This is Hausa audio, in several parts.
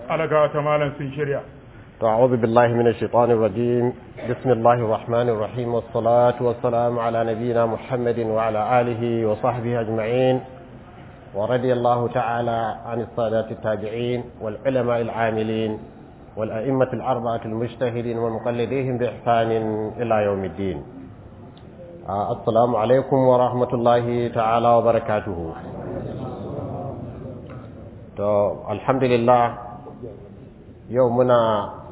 alaga ta malam sun shirya أعوذ بالله من الشيطان الرجيم بسم الله الرحمن الرحيم والصلاة والسلام على نبينا محمد وعلى آله وصحبه أجمعين ورضي الله تعالى عن السادات التابعين والعلماء العاملين والأئمة الأربعة المجتهدين ومقلديهم بإحسان إلى يوم الدين آه السلام عليكم ورحمة الله تعالى وبركاته تو الحمد لله يومنا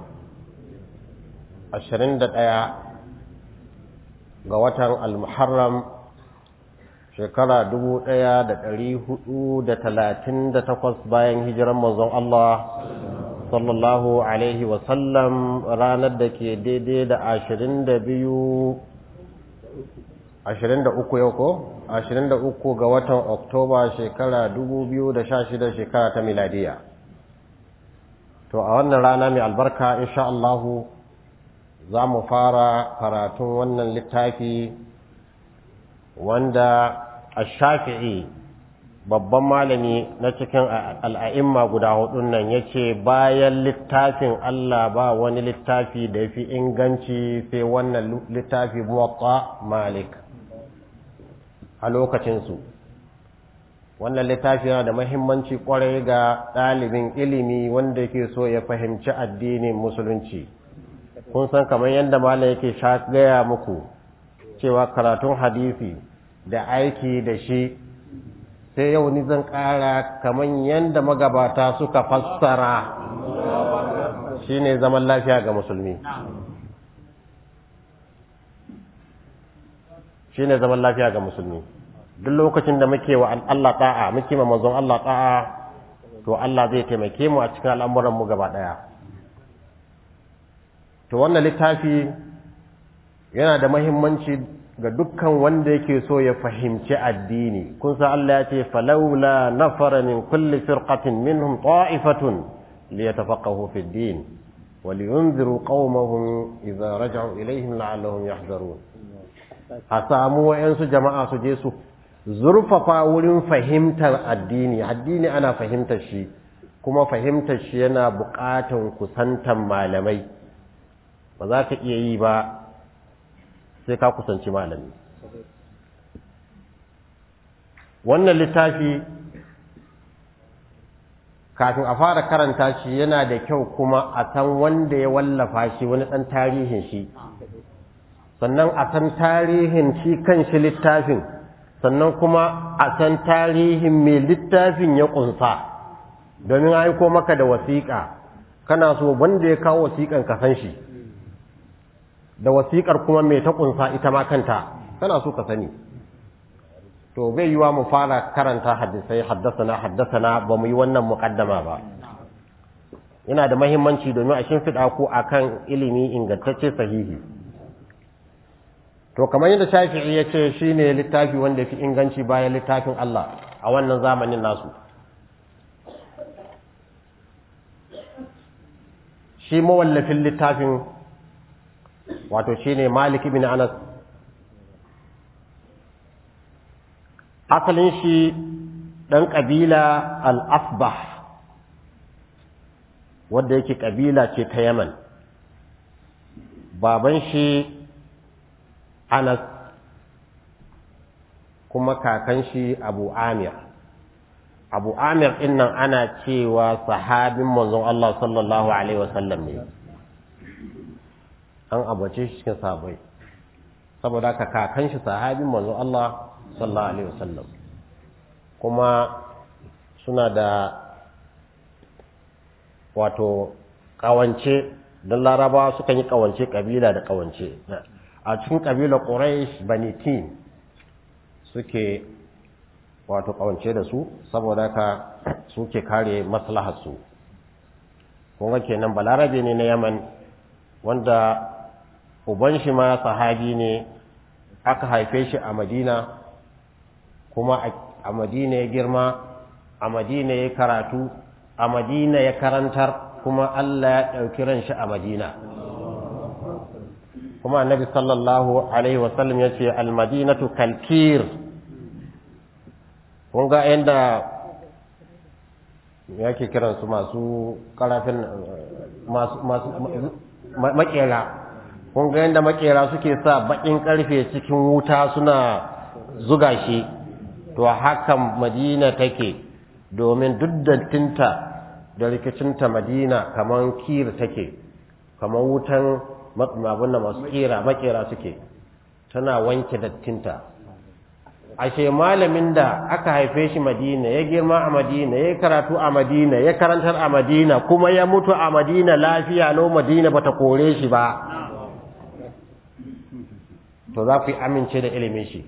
ashirin da ɗaya ga watan al-muharram shekara dubu ɗaya da ɗari hudu da talatin da takwas bayan hijiran manzon Allah sallallahu alaihi wasallam ranar da ke daidai da ashirin da biyu ashirin da uku yau ko ashirin da uku ga watan oktoba shekara dubu biyu da sha shida shekara ta miladiya to a wannan rana mai albarka insha Allahu za mu fara karatun wannan littafi wanda a shafi'i babban malami na cikin al'a'imma guda hudun nan ya ce bayan littafin Allah ba wani littafi da ya fi inganci sai wannan littafi muwatta malik a lokacinsu wannan littafi yana da mahimmanci kwarai ga ɗalibin ilimi wanda ke so ya fahimci addinin musulunci kun san kamar yadda malam yake sha gaya muku cewa karatun hadisi da aiki da shi sai yau ni zan ƙara kamar yadda magabata suka fassara shine zaman lafiya ga musulmi shine zaman lafiya ga musulmi duk lokacin da muke wa Allah ta'a muke ma manzon Allah ta'a to Allah zai taimake mu a cikin al'amuran mu gaba daya to wannan littafi yana da mahimmanci ga dukkan wanda yake so ya fahimci addini kun san Allah ya ce falawla nafara min kulli firqatin minhum ta'ifatun liyatafaqahu fi ad-din wa liyunziru qaumahum idza raja'u ilayhim la'allahum yahdharun a samu wayansu jama'a su je su zurfafa wurin fahimtar addini addini ana fahimtar shi kuma fahimtar shi yana buƙatan kusantan malamai ba za ka iya yi ba sai ka kusanci malami wannan littafi kafin a fara karanta shi yana da kyau kuma a san wanda ya wallafa shi wani ɗan tarihin shi sannan a san tarihin shi kan shi littafin sannan kuma a san tarihin mai littafin ya ƙunsa domin aiko maka da wasiƙa kana so wanda ya kawo wasiƙan ka san shi da wasiƙar kuma mai ta ƙunsa ita ma kanta kana so ka sani to bai yiwa mu fara karanta hadisai haddasana haddasana ba mu yi wannan muƙaddama ba yana da mahimmanci domin a shimfiɗa ku akan ilimi ingantacce sahihi to kamar yadda shafi'i ya ce shi ne littafi wanda fi inganci bayan littafin Allah a wannan zamanin nasu shi mawallafin littafin wato shi ne Malik ibn Anas asalin shi ɗan ƙabila al-Asbah wadda yake ƙabila ce ta Yaman baban shi Anas kuma kakan shi Abu Amir Abu Amir ɗin nan ana cewa sahabin manzon Allah sallallahu alaihi wasallam ne an abace shi cikin sahabbai saboda ka kakan shi sahabin manzon Allah sallallahu alaihi wasallam kuma suna da wato kawance don larabawa sukan yi kawance kabila da kawance a cikin kabilar quraish bani tin suke wato kawance da su saboda ka suke kare maslahar su kuma kenan balarabe ne na yaman wanda uban shi ma sahabi ne aka haife shi a madina kuma a madina ya girma a madina ya karatu a madina ya karantar kuma Allah ya ɗauki ran shi a madina kuma annabi sallallahu alaihi wasallam ya ce almadinatu kalkir kun ga yadda ya ke kiransu masu karafin masu masu makera kun ga yadda makera suke sa bakin karfe cikin wuta suna zuga shi to hakan madina take domin duk dattinta da rikicinta madina kamar kir take kamar wutan abin da masu kera makera suke tana wanke dattinta ashe malamin da aka haife shi madina ya girma a madina ya karatu a madina ya karantar a madina kuma ya mutu a madina lafiya lau madina bata kore shi ba to za ku yi amince da ilimin shi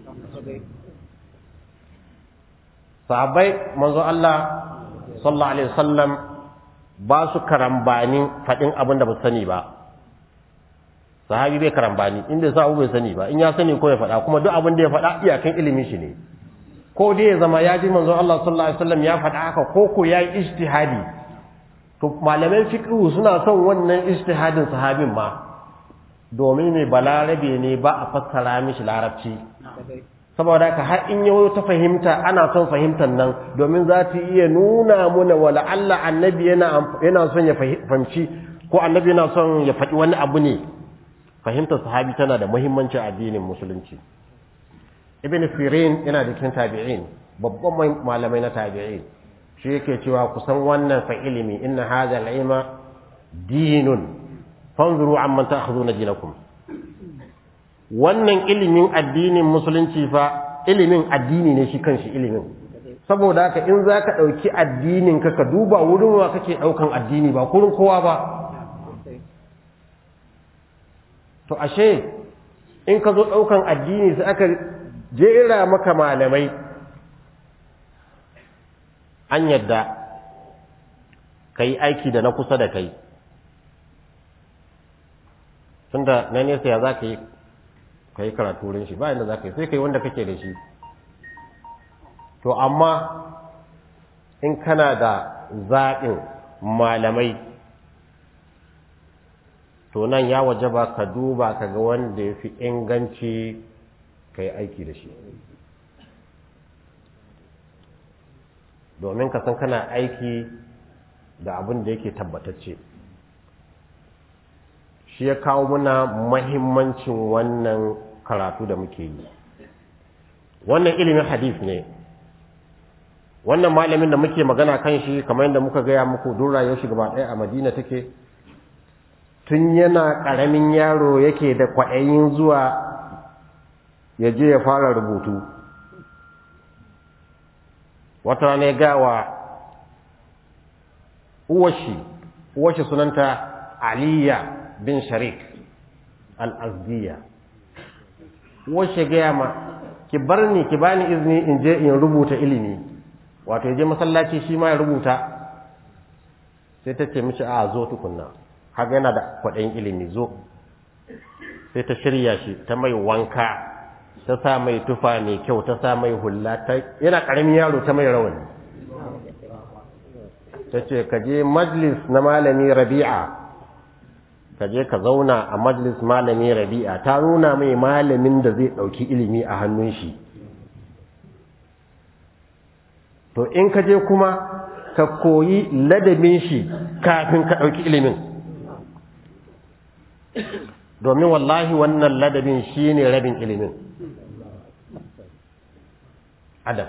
sahabbai manzo Allah sallallahu alaihi wasallam ba su karambanin faɗin abin da ba sani ba sahabi bai karambani inda sa abu bai sani ba in ya sani ko ya faɗa kuma duk abin da ya faɗa iyakan ilimin shi ne ko dai ya zama ya ji manzo Allah sallallahu alaihi wasallam ya faɗa haka ko ko ya yi ijtihadi to malaman fiqh suna son wannan ijtihadin sahabin ma domin mai balarabe ne ba a fassara mishi larabci saboda haka har in yau ta fahimta ana son fahimtar nan domin za ta iya nuna muna wala Allah annabi yana yana son ya fahimci ko annabi yana son ya faɗi wani abu ne fahimtar sahabi tana da muhimmanci a addinin musulunci ibn sirin yana da cikin tabi'in babban malamai na tabi'in shi yake cewa kusan wannan fa ilimi inna hadha al-ilma dinun fanzuru amman ta'khuduna dinakum wannan ilimin addinin musulunci fa ilimin addini ne shi kanshi ilimin saboda haka in zaka dauki addinin ka ka duba wurin wa kake daukan addini ba kurin kowa ba to ashe in ka zo ɗaukan addini sai aka jera maka malamai an yadda ka yi aiki da na kusa da kai tunda na nesa ya za ka yi ka yi karatu wurin shi bayan da za ka yi sai ka yi wanda kake da shi to amma in kana da zaɓin malamai to nan ya waje ba ka duba ka ga wanda ya fi inganci ka yi aiki da shi domin ka san kana aiki da abin da yake tabbatacce shi ya kawo muna mahimmancin wannan karatu da muke yi wannan ilimin hadith ne wannan malamin da muke magana kan shi kamar yadda muka gaya muku duk rayuwar shi gaba ɗaya a madina take tun yana ƙaramin yaro yake da kwaɗayin zuwa ya je ya fara rubutu wata rana ya gawa uwashi uwashi sunanta aliya bin sharik al'azdiya uwashi gaya ma ki bar ni ki bani izini in je in rubuta ilimi wato ya je masallaci shi ma ya rubuta sai ta ce mishi a zo tukunna haka yana da kwaɗayin ilimi zo sai ta shirya shi ta mai wanka ta sa mai tufa mai kyau ta sa mai hula ta yana ƙaramin yaro ta mai rawani ta ce ka je majlis na malami rabi'a ka je ka zauna a majlis malami rabi'a ta nuna mai malamin da zai ɗauki ilimi a hannun shi to in ka je kuma ka koyi ladabin shi kafin ka ɗauki ilimin domin wallahi wannan ladabin shi ne rabin ilimin adam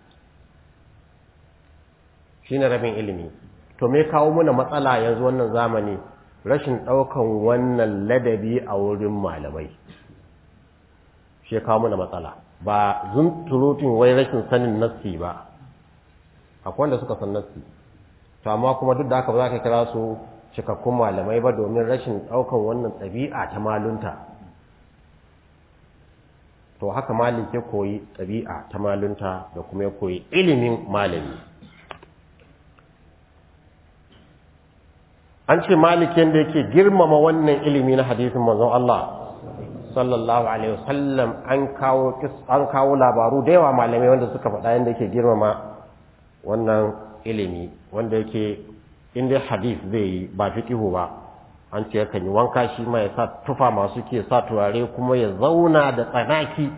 shi ne rabin ilimi to me kawo muna matsala yanzu wannan zamani rashin ɗaukan wannan ladabi a wurin malamai shi ya kawo muna matsala ba zunturutun wai rashin sanin nassi ba akwai wanda suka san nassi to amma kuma duk da haka ba za ka kira su cikakkun malamai ba domin rashin ɗaukan wannan ɗabi'a ta malunta to haka malik ya koyi ɗabi'a ta malunta da kuma ya koyi ilimin malami an ce malik yadda yake girmama wannan ilimi na hadisin manzon Allah sallallahu alaihi wasallam an kawo an kawo labaru da yawa malamai wanda suka faɗa yadda yake girmama wannan ilimi wanda yake inda hadith zai yi ba fiqihu ba an ce yakan yi wanka shi ma ya sa tufa masu ke sa turare kuma ya zauna da tsanaki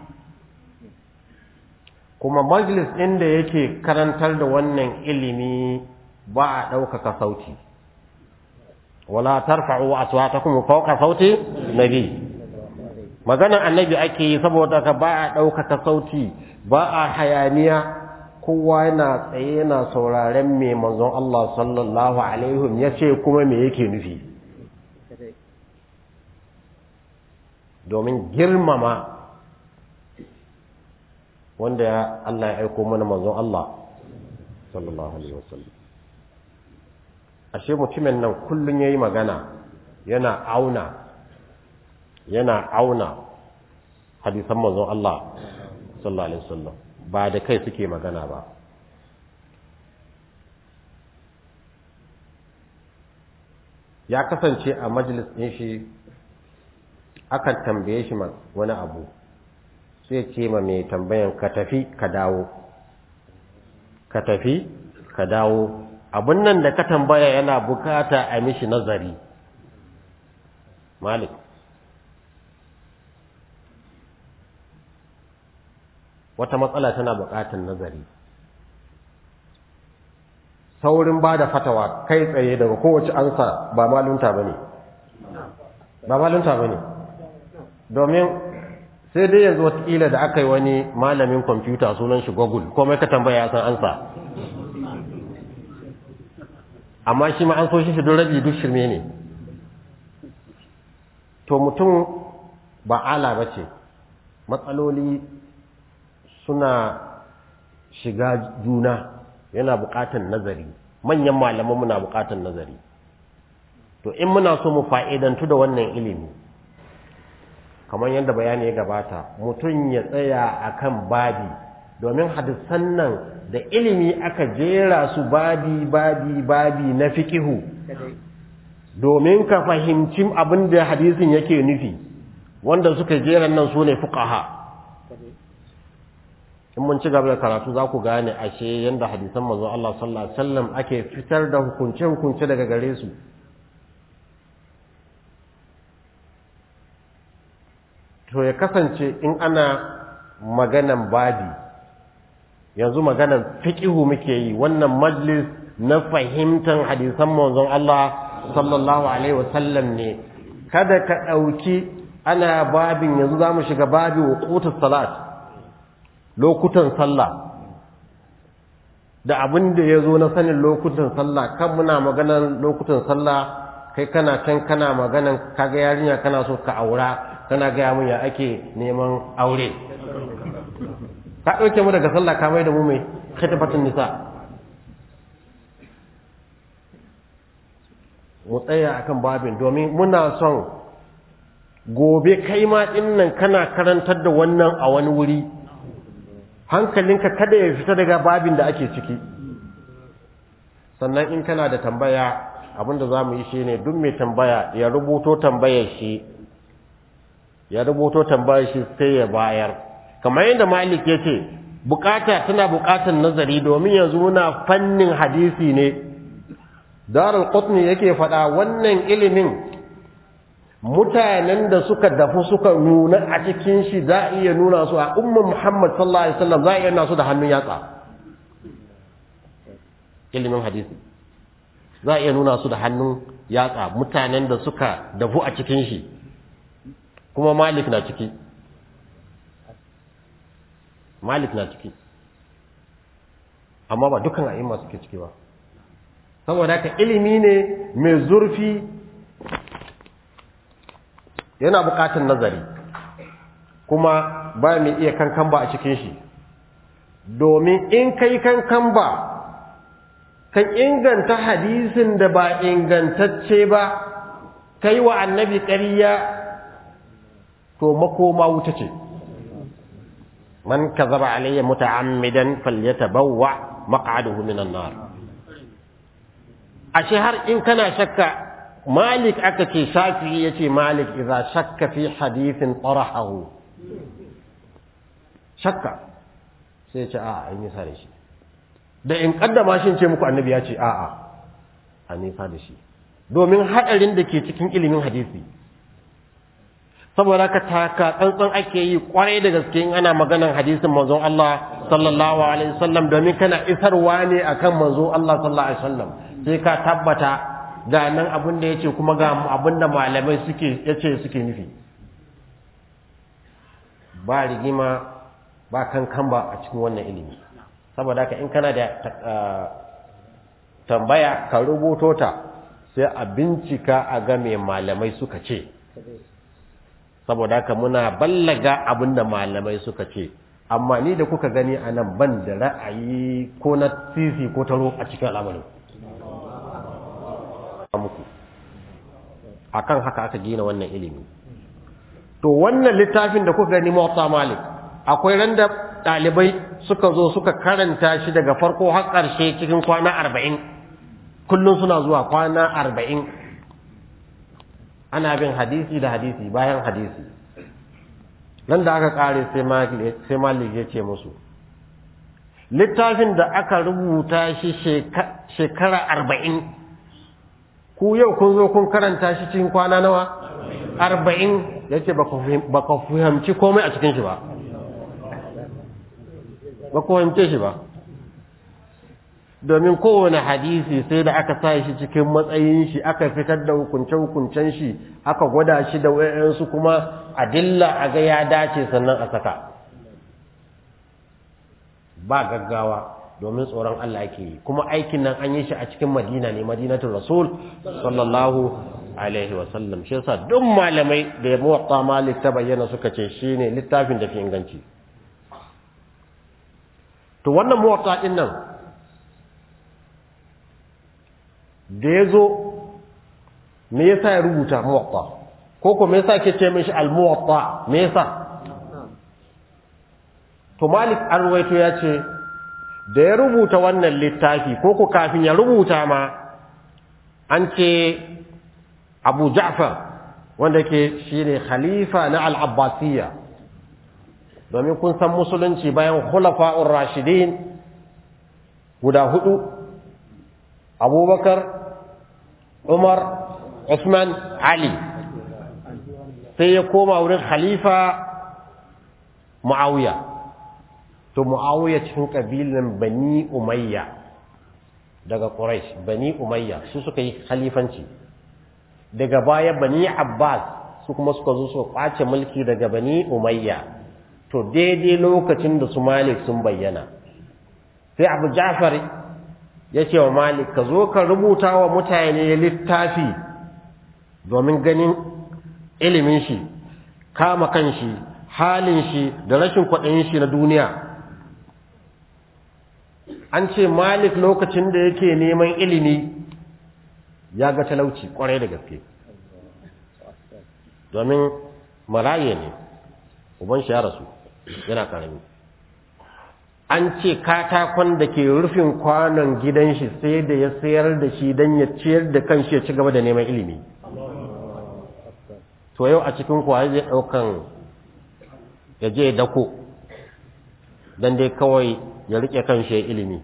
kuma majlis ɗin da yake karantar da wannan ilimi ba a ɗaukaka sauti wala tarfa'u aswatakum fawqa sauti nabi maganar annabi ake yi saboda ka ba a ɗaukaka sauti ba a hayaniya kowa yana tsaye yana sauraren me manzon Allah sallallahu alaihi ya ce kuma me yake nufi domin girmama wanda ya Allah ya aiko mana manzon Allah sallallahu alaihi wasallam ashe mutumin nan kullun yayi magana yana auna yana auna hadisan manzon Allah sallallahu alaihi wasallam ba da kai suke magana ba ya kasance a majalis ɗin shi akan tambaye shi wani abu sai ce ma mai tambayan ka tafi ka dawo ka tafi ka dawo abin nan da ka tambaya yana bukata a mishi nazari malik wata matsala tana bukatan nazari saurin ba da fatawa kai tsaye daga kowace ansa ba malunta ba ne ba malunta ba ne domin sai dai yanzu watakila da aka yi wani malamin kwamfuta sunan shi google komai ka tambaya ya san ansa amma shi ma an so shi shi don rabi duk shirme ne to mutum ba ala ba ce matsaloli suna shiga juna yana buƙatar nazari manyan malaman muna buƙatar nazari to in muna so mu fa'idantu da wannan ilimi kamar yadda bayani ya gabata mutum ya tsaya akan babi domin hadisan nan da ilimi aka jera su babi babi babi na fikihu domin ka fahimci abin da hadisin yake nufi wanda suka jera nan su ne fuqaha in mun ci gaba da karatu za ku gane ashe yadda hadisan manzo Allah sallallahu alaihi wasallam ake fitar da hukunce hukunce daga gare su to ya kasance in ana maganan babi yanzu maganan fiqihu muke yi wannan majlis na fahimtar hadisan manzon Allah sallallahu alaihi wasallam ne kada ka ɗauki ana babin yanzu za mu shiga babi wuqutus salat lokutan sallah da abin da ya zo na sanin lokutan sallah kan muna maganan lokutan sallah kai kana can kana maganan kaga yarinya kana so ka aura kana gaya mun ya ake neman aure ka ɗauke mu daga sallah ka mai da mu mai khitabatun nisa mu tsaya akan babin domin muna son gobe kai ma dinnan kana karantar da wannan a wani wuri hankalinka kada ya fita daga babin da ake ciki sannan in kana da tambaya abinda za mu yi shi ne duk mai tambaya ya rubuto tambayar shi ya rubuto tambayar shi sai ya bayar kamar yadda malik ya ce bukata tana bukatar nazari domin yanzu muna fannin hadisi ne darul qutni yake faɗa wannan ilimin mutanen da suka dafu suka nuna a cikin shi za a iya nuna su a umman muhammad sallallahu alaihi wasallam za a iya nuna su da hannun yatsa ilimin hadisi za a iya nuna su da hannun yatsa mutanen da suka dafu a cikin shi kuma malik na ciki malik na ciki amma ba dukan a'imma suke ciki ba saboda haka ilimi ne mai zurfi yana buƙatar nazari kuma ba mai iya kankan ba a cikin shi domin in kai kankan ba kan inganta hadisin da ba ingantacce ba kai wa annabi ƙarya to makoma wuta ce man kazaba alayya muta'ammidan falyatabawwa maq'adahu minan nar ashe har in kana shakka malik aka ce shafi'i yace malik idza shakka fi hadithin tarahahu shakka sai ce a'a ai nisa da shi da in kaddama shi ce muku annabi ya ce a'a a nisa da shi domin hadarin da ke cikin ilimin hadisi saboda ka taka tsantsan ake yi kwarai da gaske in ana maganan hadisin manzon Allah sallallahu alaihi wasallam domin kana isarwa ne akan manzo Allah sallallahu alaihi wasallam sai ka tabbata ga nan abin da yace kuma ga abin da malamai suke yace suke nufi ba rigima ba kankan ba a cikin wannan ilimi saboda haka in kana da tambaya ka rubuto ta sai a bincika a ga me malamai suka ce saboda haka muna ballaga abinda malamai suka ce amma ni da kuka gani a nan ban da ra'ayi ko na sisi ko taro a cikin al'amarin muku akan haka aka gina wannan ilimi to wannan littafin da kuka gani Muwatta Malik akwai randa ɗalibai suka zo suka karanta shi daga farko har ƙarshe cikin kwana arba'in kullum suna zuwa kwana arba'in ana bin hadisi da hadisi bayan hadisi nan da aka ƙare sai malik ya ce musu littafin da aka rubuta shi shekara arba'in ku yau kun zo kun karanta shi cikin kwana nawa arba'in ya ce ba ka fahimci komai a cikin shi ba ba ku fahimce shi ba domin kowane hadisi sai da aka sa shi cikin matsayin shi aka fitar da hukunce-hukuncen shi aka gwada shi da wayansu kuma adilla a ga ya dace sannan a saka ba gaggawa domin tsoron Allah ake yi kuma aikin nan an yi shi a cikin madina ne madinatul rasul sallallahu alaihi wasallam shi yasa duk malamai da ya muwatta malik ta bayyana suka ce shine littafin da fi inganci to wannan muwatta din nan da ya zo me yasa ya rubuta muwatta ko ko me yasa ke ce mishi al-muwatta me yasa to malik an ruwaito ya ce da ya rubuta wannan littafi ko ko kafin ya rubuta ma an ce abu ja'far wanda ke shine khalifa na al-abbasiyya domin kun san musulunci bayan khulafa'ur rashidin guda hudu abubakar umar usman ali sai ya koma wurin khalifa muawiya to muawiya cikin kabilan bani umayya daga quraish bani umayya su suka yi khalifanci daga baya bani abbas su kuma suka zo su kwace mulki daga bani umayya to daidai lokacin da su malik sun bayyana sai abu ja'far ya ce wa malik ka zo ka rubuta wa mutane littafi domin ganin ilimin shi kama kan shi halin shi da rashin kwaɗayin shi na duniya an ce malik lokacin da yake neman ilimi ya ga talauci kwarai da gaske domin maraye ne uban shi ya rasu yana karami an ce katakon da ke rufin kwanon gidan shi sai da ya sayar da shi don ya ciyar da kanshi ya ci gaba da neman ilimi to yau a cikin kuwa zai ɗaukan ya je dako don dai kawai ya rike kanshi ya ilimi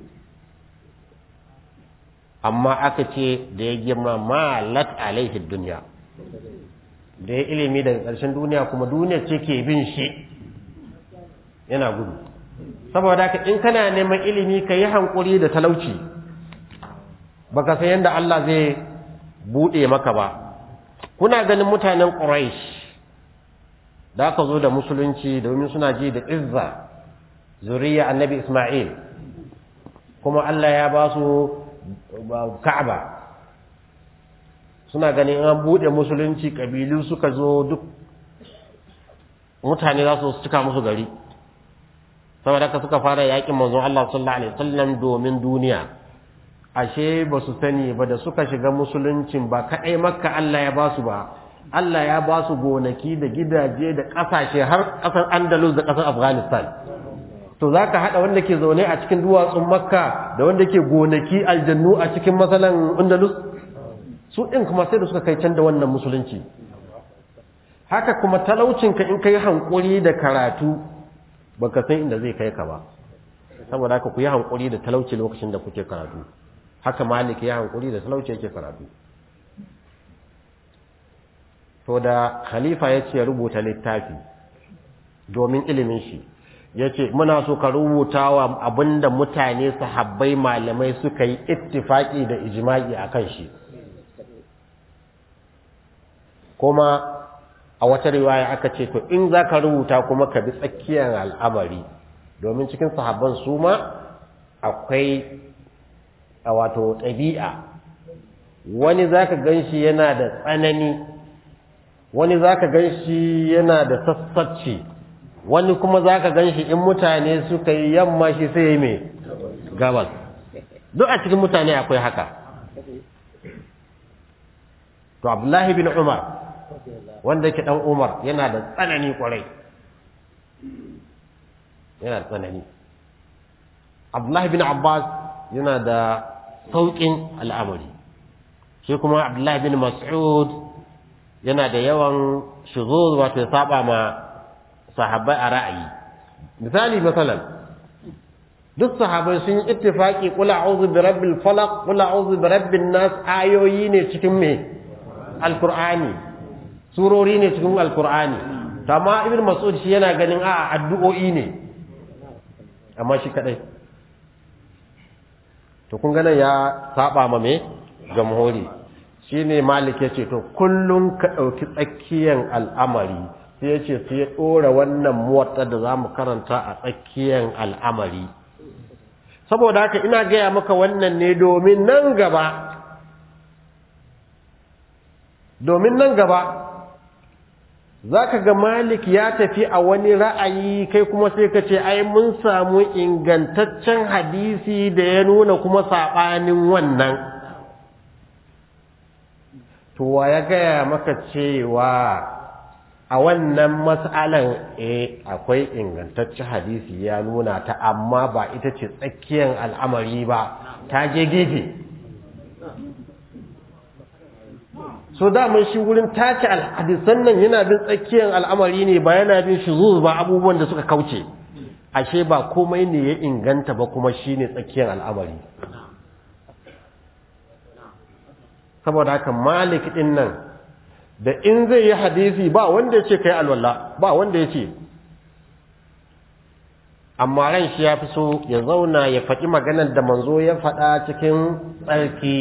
amma aka ce da ya girma malat alaihi duniya da ya ilimi daga ƙarshen duniya kuma duniya ce ke bin shi yana gudu saboda haka in kana neman ilimi ka yi hankuri da talauci baka san yadda Allah zai buɗe maka ba kuna ganin mutanen Quraysh da aka zo da musulunci domin suna ji da izza zuriya annabi Ismail kuma Allah ya ba su Ka'aba suna ganin an buɗe musulunci ƙabilu suka zo duk mutane za su cika musu gari saboda haka suka fara yakin manzon Allah sallallahu alaihi wasallam domin duniya ashe ba su sani ba da suka shiga musuluncin ba kadai makka Allah ya ba su ba Allah ya ba su gonaki da gidaje da kasashe har kasar Andalus da kasar Afghanistan to zaka hada wanda ke zaune a cikin duwatsun makka da wanda ke gonaki aljannu a cikin masalan Andalus su din kuma sai da suka kai can da wannan musulunci haka kuma talaucinka in kai hankuri da karatu baka san inda zai kai ka ba saboda haka ku yi hankuri da talauci lokacin da kuke karatu haka malik ya hankuri da talauci yake karatu to da khalifa ya ce rubuta littafi domin ilimin shi yace muna so ka rubuta wa abinda mutane sahabbai malamai suka yi ittifaki da ijma'i akan shi kuma a wata riwaya aka ce to in zaka rubuta kuma ka bi tsakiyar al'amari domin cikin sahabban su ma akwai a wato ɗabi'a wani zaka ganshi yana da tsanani wani zaka ganshi yana da sassacci wani kuma zaka ganshi in mutane suka yi yamma shi sai yi mai gabas duk a cikin mutane akwai haka to abdullahi bin umar wanda yake dan umar yana da tsanani kwarai yana da tsanani abdullahi bin abbas yana da sauƙin al'amari shi kuma abdullahi bin mas'ud yana da yawan shuzuz wato ya saba ma sahabbai a ra'ayi misali masalan duk sahabbai sun yi ittifaki qul a'udhu bi rabbil falaq qul a'udhu bi rabbin nas ayoyi ne cikin me alqur'ani surori ne cikin alqur'ani to amma ibn mas'ud shi yana ganin a addu'o'i ne amma shi kadai to kun ganin ya saba ma me jamhuri shine malik yace to kullun ka dauki tsakiyan al'amari sai yace sai ya dora wannan muwatta da zamu karanta a tsakiyan al'amari saboda haka ina gaya maka wannan ne domin nan gaba domin nan gaba zaka ga malik ya tafi a wani ra'ayi kai kuma sai ka ce ai mun samu ingantaccen hadisi da ya nuna kuma saɓanin wannan to wa ya gaya maka cewa a wannan mas'alan eh akwai ingantaccen hadisi ya nuna ta amma ba ita ce tsakiyar al'amari ba ta je gefe so daman shi wurin tace hadisan nan yana bin tsakiyar al'amari ne ba yana bin shuzuz ba abubuwan da suka kauce ashe ba komai ne ya inganta ba kuma shine tsakiyar al'amari saboda haka malik din nan da in zai yi hadisi ba wanda ya ce kai alwala ba wanda ya ce amma ran shi ya fi so ya zauna ya faɗi maganar da manzo ya faɗa cikin tsarki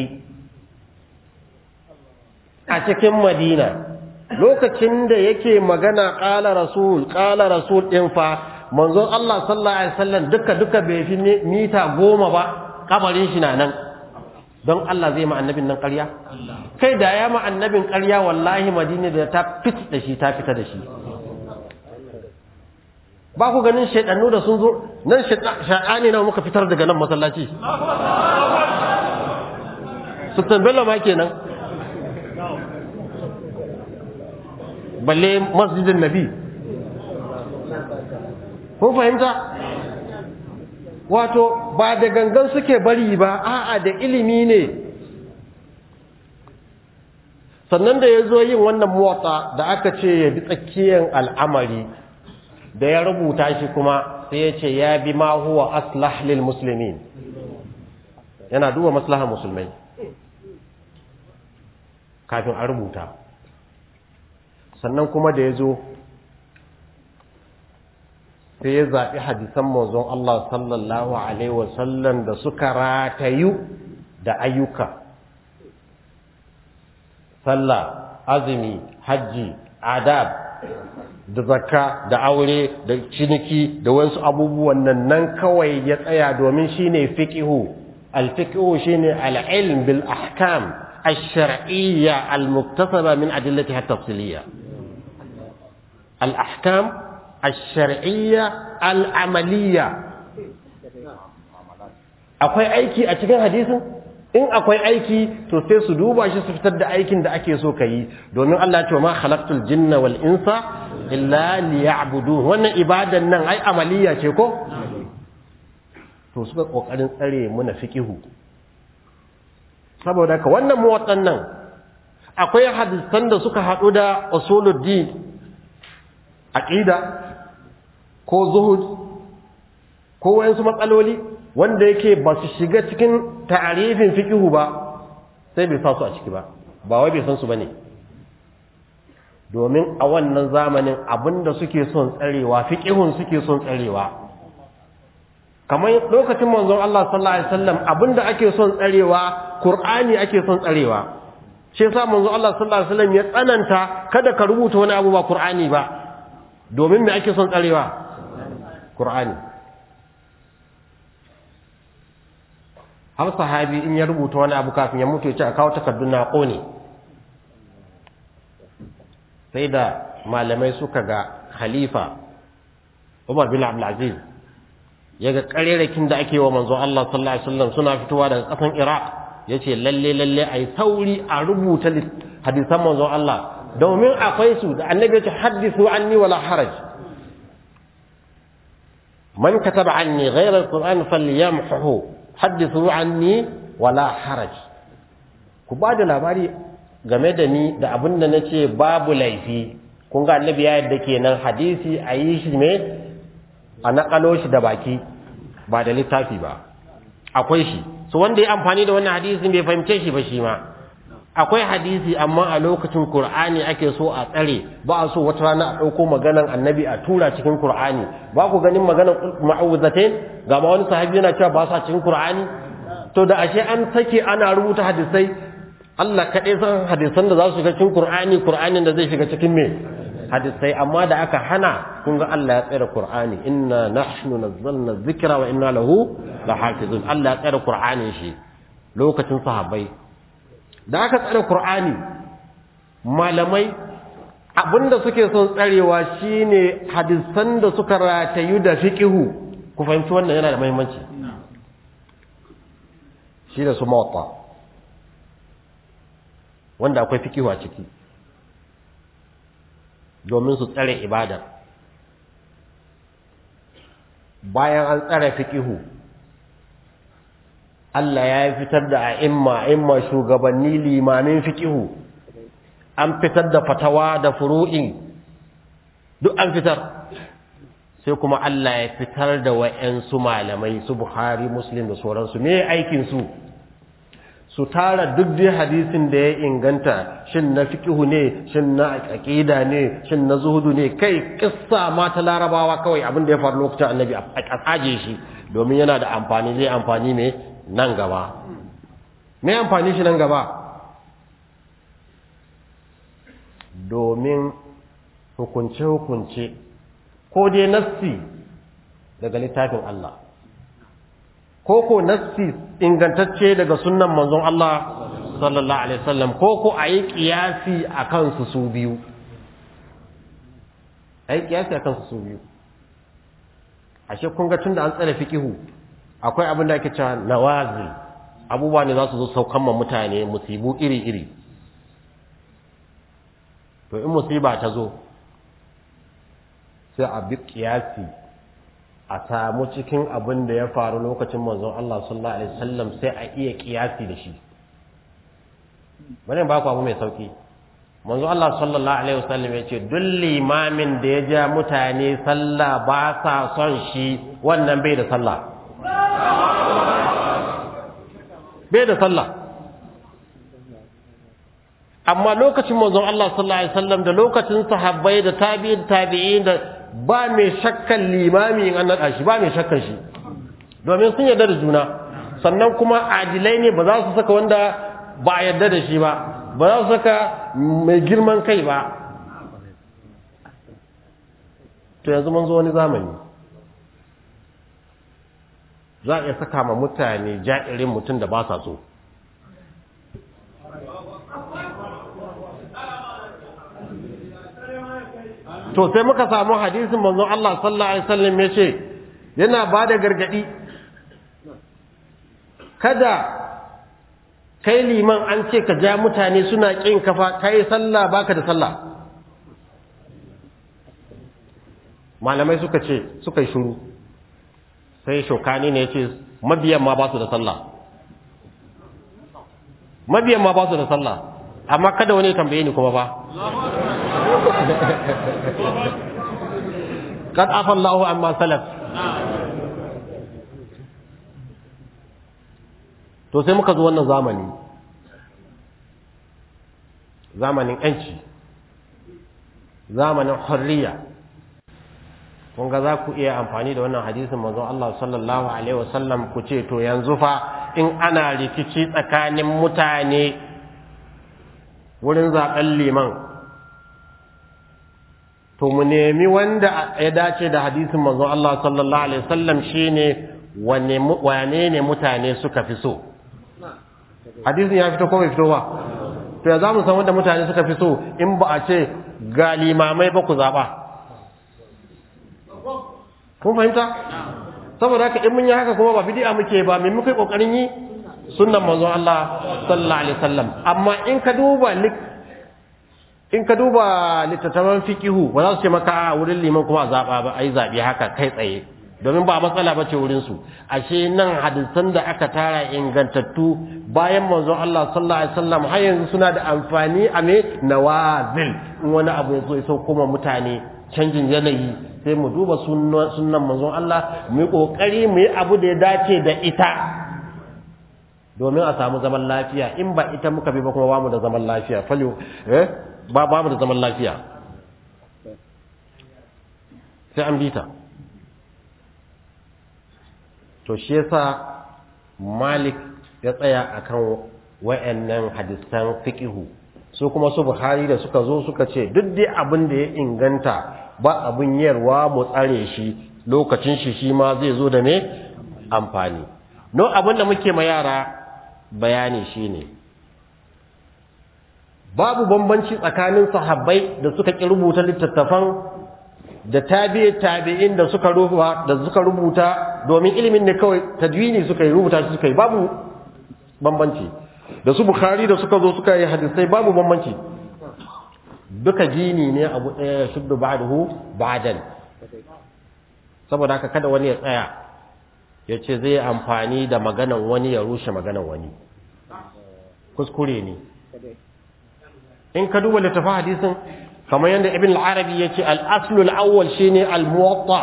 a cikin madina lokacin da yake magana ƙala rasul ƙala rasul ɗin fa manzon Allah sallallahu alaihi wasallam duka duka bai fi mita goma ba kabarin shi na nan don Allah zai ma annabin nan ƙarya kai da ya ma annabin ƙarya wallahi madina da ta fit da shi ta fita da shi ba ku ganin shaidannu da sun zo nan shaɗani na muka fitar daga nan masallaci sultan bello ma kenan balle masjidin nabi kun fahimta wato ba da gangan suke bari ba a'a da ilimi ne sannan da ya zo yin wannan motsa da aka ce ya bi tsakiyar al'amari da ya rubuta shi kuma sai ya ce ya bi ma huwa aslah lil muslimin yana duba maslahar musulmai kafin a rubuta sannan kuma da ya zo sai ya zaɓi hadisan manzon Allah sallallahu Alaihi wasallam da suka ratayu da ayyuka sallah azumi hajji adab da zakka da aure da ciniki da wasu abubuwan nan nan kawai ya tsaya domin shine fiqhu al-fiqhu shine al-ilm bil ahkam ash-shar'iyya al-muktasaba min adillatiha at-tafsiliyya al-ahkam ash-shar'iyya al-amaliyya akwai aiki a cikin hadisin in akwai aiki to sai su duba shi su fitar da aikin da ake so yi domin Allah ya ce ma khalaqtul jinna wal insa illa liya'budun wannan ibadan nan ai amaliya ce ko to suka kokarin tsare muna fiqihu saboda ka wannan muwattan nan akwai hadisan da suka hadu da usuluddin aqida ko zuhud ko wayansu matsaloli wanda yake ba su shiga cikin ta'arifin fiqihu ba sai bai sa su a ciki ba ba wai bai san su bane domin a wannan zamanin abinda suke son tsarewa fiqihun suke son tsarewa kamar lokacin manzon Allah sallallahu alaihi wasallam abinda ake son tsarewa Qur'ani ake son tsarewa shi yasa manzon Allah sallallahu alaihi wasallam ya tsananta kada ka rubuta wani abu ba Qur'ani ba domin me ake son tsarewa Qur'ani har sahabi in ya rubuta wani abu kafin ya mutu ya ce a kawo takardun na ƙone sai da malamai suka ga khalifa Umar bin Abdul Aziz ya ga ƙarerakin da ake wa manzo Allah sallallahu alaihi wasallam suna fitowa daga ƙasan Iraq yace lalle lalle ai sauri a rubuta hadisan manzo Allah domin akwai su da annabi ya ce hadithu anni wala haraj man kataba anni ghayra alquran falyamhu hadithu anni wala haraj ku ba da labari game da ni da abin da nace babu laifi kun ga annabi ya yadda kenan hadisi a yi shi me a naƙalo shi da baki ba da littafi ba akwai shi so wanda ya amfani da wannan hadisin bai fahimce shi ba shi ma akwai hadisi amma a lokacin Qur'ani ake so a tsare ba a so wata rana a ɗauko maganan annabi a tura cikin Qur'ani ba ku ganin maganan ma'awuzatain ga ma wani sahabi yana cewa ba sa cikin Qur'ani to da ashe an sake ana rubuta hadisai Allah kaɗai san hadisan da za su shiga cikin Qur'ani Qur'anin da zai shiga cikin me hadisai amma da aka hana kun ga Allah ya tsare Qur'ani inna nahnu nazzalna dhikra wa inna lahu lahafizun Allah ya tsare Qur'anin shi lokacin sahabbai da aka tsare Qur'ani malamai abinda suke son tsarewa shine hadisan da suka ratayu da fiqihu ku fahimci wannan yana da muhimmanci shi da su mawta wanda akwai fiqihu a ciki domin su tsare ibada bayan an tsare fiqihu Allah ya fitar da a'imma a'imma shugabanni limamin fiqihu an fitar da fatawa da furu'in duk an fitar sai kuma Allah ya fitar da wa'yansu malamai su Buhari Muslim da sauransu me aikin su su tara duk dai hadisin da ya inganta shin na fiqhu ne shin na aqida ne shin na zuhudu ne kai kissa ma ta larabawa kawai abin da ya faru lokacin annabi a tsaje shi domin yana da amfani zai amfani ne nan gaba me amfani shi nan gaba domin hukunce hukunce ko dai nassi daga littafin Allah ko ko nassi ingantacce daga sunnan manzon Allah sallallahu alaihi wasallam ko ko ayi kiyasi akan su su biyu ayi kiyasi akan su su biyu ashe kun ga tunda an tsare fiqihu akwai abin da ake cewa nawazil abubuwa ne za su zo saukan ma mutane musibu iri iri to in musiba ta zo sai a bi kiyasi a samu cikin abin da ya faru lokacin manzon Allah sallallahu alaihi wasallam sai a iya kiyasi da shi bane ba ku abu mai sauki manzon Allah sallallahu alaihi wasallam ya ce duk limamin da ya ja mutane sallah ba sa son shi wannan bai da sallah bai da sallah amma lokacin manzon Allah sallallahu alaihi wasallam da lokacin sahabbai da tabi'in tabi'in da ba mai shakkan limami in an naɗa shi ba mai shakkan shi domin sun yarda da juna sannan kuma adilai ne ba za su saka wanda ba a yarda da shi ba ba za su saka mai girman kai ba to yanzu mun zo wani zamani za a iya saka ma mutane ja'irin mutum da ba sa so to sai muka samu hadisin manzon Allah sallallahu alaihi wasallam yace yana bada gargadi kada kai liman an ce ka ja mutane suna kin kafa kai sallah baka da sallah malamai suka ce suka yi shiru sai shokani ne yace mabiyan ma ba su da sallah mabiyan ma ba su da sallah amma kada wani tambaye ni kuma fa قد عفى الله عما سلف to sai muka zo wannan zamani zamanin yanci zamanin hurriya kun ga za ku iya amfani da wannan hadisin manzon Allah sallallahu alaihi wasallam ku ce to yanzu fa in ana rikici tsakanin mutane wurin zaben liman to mu nemi wanda ya dace da hadisin manzon Allah sallallahu alaihi wasallam shine wane wane ne mutane suka fi so hadisin ya fito ko bai fito ba to ya zamu san wanda mutane suka fi so in ba a ce ga limamai ba ku zaba kun fahimta saboda haka in mun yi haka kuma ba bid'a muke ba me muke kokarin yi sunnan manzon Allah sallallahu alaihi wasallam amma in ka duba in ka duba littattafan fiqihu ba za su ce maka a wurin liman kuma zaba ba ai zabi haka kai tsaye domin ba matsala ba ce wurin su ashe nan hadisan da aka tara ingantattu bayan manzon Allah sallallahu alaihi wasallam har yanzu suna da amfani a me nawazil in wani abu ya zo ya sauko mutane canjin yanayi sai mu duba sunnan manzon Allah mu yi kokari mu yi abu da ya dace da ita domin a samu zaman lafiya in ba ita muka bi ba kuma ba mu da zaman lafiya falyo eh ba ba mu da zaman lafiya sai an bi ta to shi yasa Malik ya tsaya akan wayannan hadisan fiqihu su kuma su Buhari da suka zo suka ce duk dai abin da ya inganta ba abin yarwa mu tsare shi lokacin shi shi ma zai zo da me amfani no abin da muke ma yara bayani shine babu bambanci tsakanin sahabbai da suka ki rubuta littattafan da tabi'i tabi'in da suka rubuta da suka rubuta domin ilimin ne kawai tadwini suka yi rubuta shi suka yi babu bambanci da su bukhari da suka zo suka yi hadisai babu bambanci duka gini ne abu ɗaya shuddu ba'dahu ba'dan saboda haka kada wani ya tsaya ya ce zai amfani da maganan wani ya rushe maganan wani kuskure ne in ka duba littafin hadisin kamar yadda ibn al-arabi ya ce al-aslu al-awwal shine al-muwatta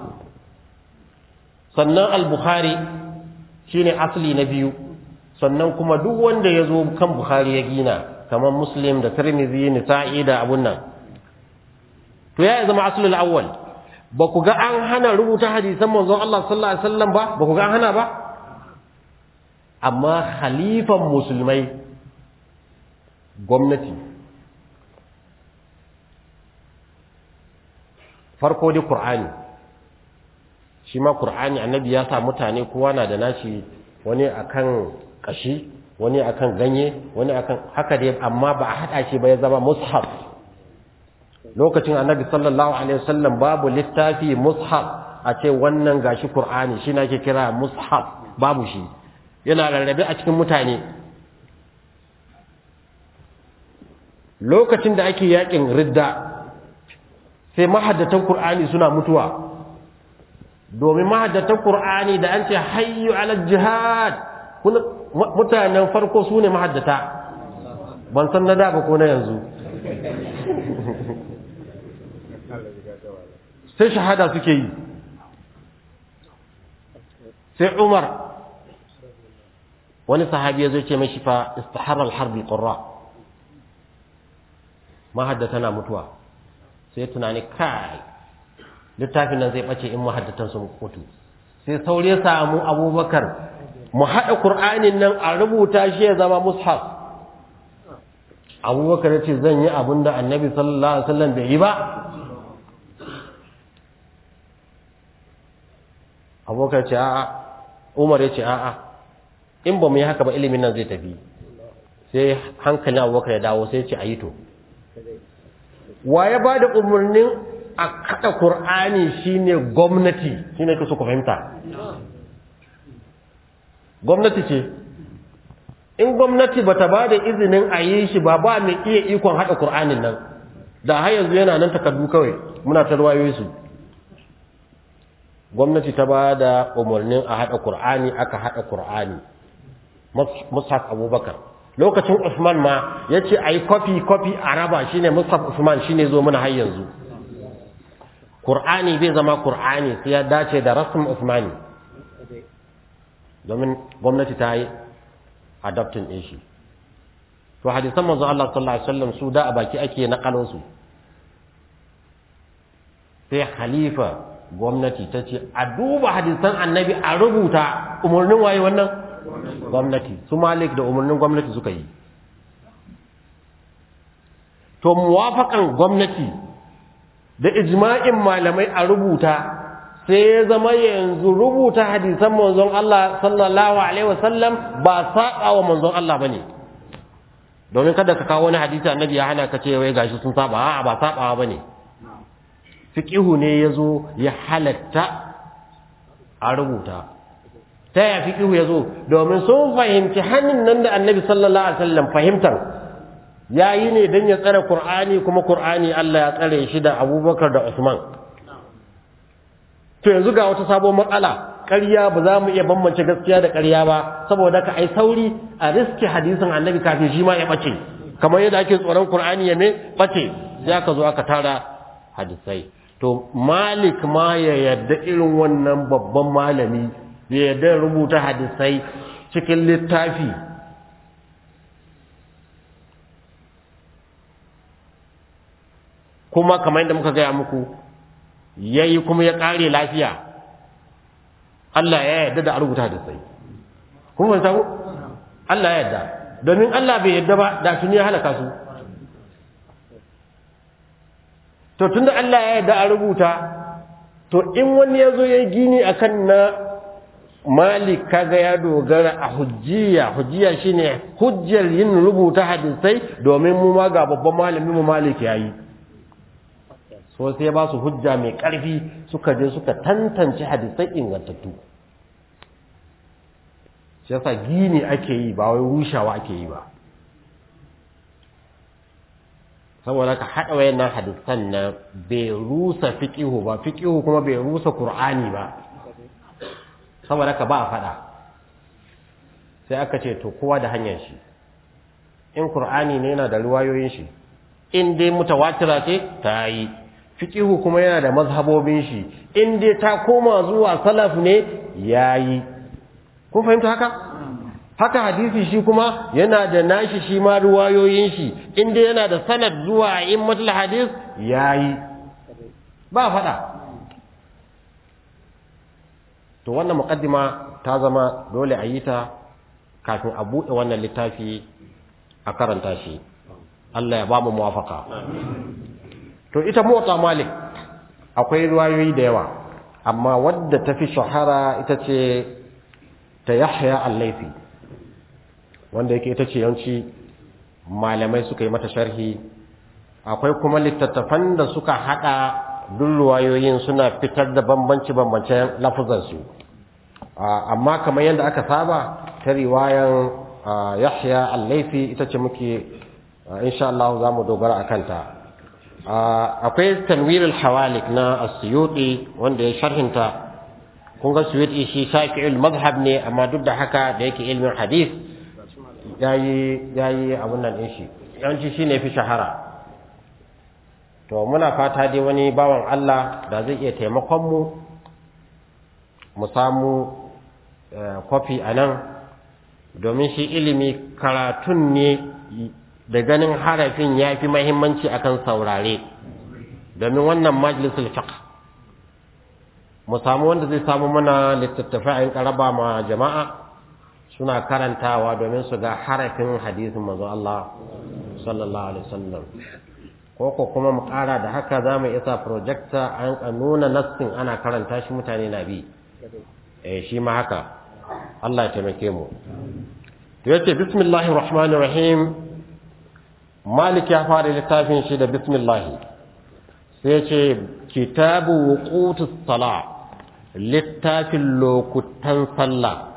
sannan al-bukhari shine asli na biyu sannan kuma duk wanda ya zo kan bukhari ya gina kamar muslim da tirmidhi nisa'i da abun nan to ya zama aslul awwal ba ku ga an hana rubuta hadisan manzon Allah sallallahu alaihi wasallam ba ba ku ga an hana ba amma khalifan musulmai gwamnati farko dai qur'ani shi ma qur'ani annabi ya sa mutane kowa na da nashi wani akan kashi wani akan ganye wani akan haka dai amma ba a hada shi ba ya zama mushaf lokacin annabi sallallahu alaihi wasallam babu littafi mushaf a ce wannan gashi qur'ani shi nake kira mushaf babu shi yana rarrabe a cikin mutane lokacin da ake yakin ridda sai mahaddatan qur'ani suna mutuwa domin mahaddatan qur'ani da an ce hayyu ala jihad mutanen farko su ne mahaddata ban san na da ba ko na yanzu sai shahada suke yi sai umar wani sahabi ya zo ce mashi fa istaharar harbi ƙurra mahaddata na mutuwa sai tunani kai littafin nan zai ɓace in mahaddatan sun mutu sai sauri ya samu abubakar mu haɗa ƙur'anin nan a rubuta shi ya zama mushaf abubakar ya ce zan yi abin da annabi sallallahu alaihi wasallam bai yi ba abubakar ce a'a umar ya ce a'a in ba mu yi haka ba ilimin nan zai tafi sai hankalin abubakar ya dawo sai ce a yi to wa ya ba da umarnin a kaɗa ƙur'ani shine gwamnati shine ka so ku fahimta gwamnati ce in gwamnati bata ba da izinin a yi shi ba ba mai iya ikon haɗa ƙur'anin nan da har yanzu yana nan takardu kawai muna ta ruwayoyi su gwamnati ta ba da umarnin a haɗa ƙur'ani aka haɗa ƙur'ani mushaf abubakar lokacin usman ma ya ce a yi kwafi kwafi a raba shine mushaf usman shine zo mana har yanzu ƙur'ani bai zama ƙur'ani sai ya dace da rasmin usmani domin gwamnati ta yi adaptin ɗin shi to hadisan manzo Allah sallallahu alaihi wasallam su da a baki ake nakalon su sai khalifa gwamnati ta ce a duba hadisan annabi a rubuta umarnin waye wannan gwamnati su malik da umarnin gwamnati suka yi to muwafakan gwamnati da ijma'in malamai a rubuta sai ya zama yanzu rubuta hadisan manzon Allah sallallahu alaihi wasallam ba saba wa manzon Allah bane domin kada ka kawo wani hadisi annabi ya hana ka ce wai gashi sun saba a'a ba sabawa bane fiqihu ne yazo ya halatta a rubuta ta ya fiqihu yazo domin sun fahimci hannun nan da annabi sallallahu alaihi wasallam fahimtar yayi ne dan ya tsare qur'ani kuma qur'ani Allah ya tsare shi da Abubakar da Usman to yanzu ga wata sabon matsala ƙarya ba za mu iya bambance gaskiya da ƙarya ba saboda ka ai sauri a riski hadisin annabi kafin shi ma ya bace kamar yadda ake tsoron qur'ani ya me bace sai aka zo aka tara hadisai to malik ma ya yarda irin wannan babban malami ya yarda rubuta hadisai cikin littafi kuma kamar yadda muka gaya muku yayi kuma ya kare lafiya Allah ya yarda da a rubuta da sai kuma ban samu Allah ya yarda domin Allah bai yarda ba da tuni ya halaka su to tunda Allah ya yarda a rubuta to in wani ya zo ya yi gini akan na malik kaga ya dogara a hujjiya hujjiya shine hujjar yin rubuta hadisai domin mu ma ga babban malamin mu malik yayi so sai ba su hujja mai ƙarfi suka je suka tantance hadisai ingantattu shi yasa gini ake yi ba wai rushawa ake yi ba saboda ka haɗa wayannan hadisan na bai rusa fiqihu ba fiqihu kuma bai rusa qur'ani ba saboda ka ba a faɗa sai aka ce to kowa da hanyar shi in qur'ani ne yana da riwayoyin shi in dai mutawatira ce ta yi fiqihu kuma yana da mazhabobin shi in dai ta koma zuwa salaf ne yayi kun fahimta haka haka hadisi shi kuma yana da nashi shi ma ruwayoyin shi in dai yana da sanad zuwa immatul hadis yayi ba fada to wannan muqaddima ta zama dole a yi ta kafin a buɗe wannan littafi a karanta shi Allah ya ba mu muwafaka to ita motsa malik akwai ruwayoyi da yawa amma wadda ta fi shahara ita ce ta yahya al-laifi wanda yake ita ce yawanci malamai suka yi mata sharhi akwai kuma littattafan da suka hada duk ruwayoyin suna fitar da bambanci bambancen lafuzansu amma kamar yadda aka saba ta riwayan yahya al-laifi ita ce muke insha Allah za mu dogara a kanta akwai tanwir al-hawalik na as-suyuti wanda ya sharhinta kun ga suyuti shi shafi'ul madhhab ne amma duk da haka da yake ilmin hadith yayi yayi abun nan din shi yawanci shine fi shahara to muna fata dai wani bawan Allah da zai iya taimakon mu mu samu kofi anan domin shi ilimi karatun ne da ganin harafin ya fi mahimmanci akan saurare domin wannan majalisul fiqh mu samu wanda zai samu mana littattafai a karaba ma jama'a suna karantawa domin su ga harafin hadisin manzo Allah sallallahu alaihi wasallam ko ko kuma mu kara da haka za mu isa projector an nuna nassin ana karanta shi mutane na bi eh shi ma haka Allah ya taimake mu yace bismillahir rahmanir rahim malik ya fara littafin shi da bismillah sai ce kitabu wuqutus sala littafin lokutan sallah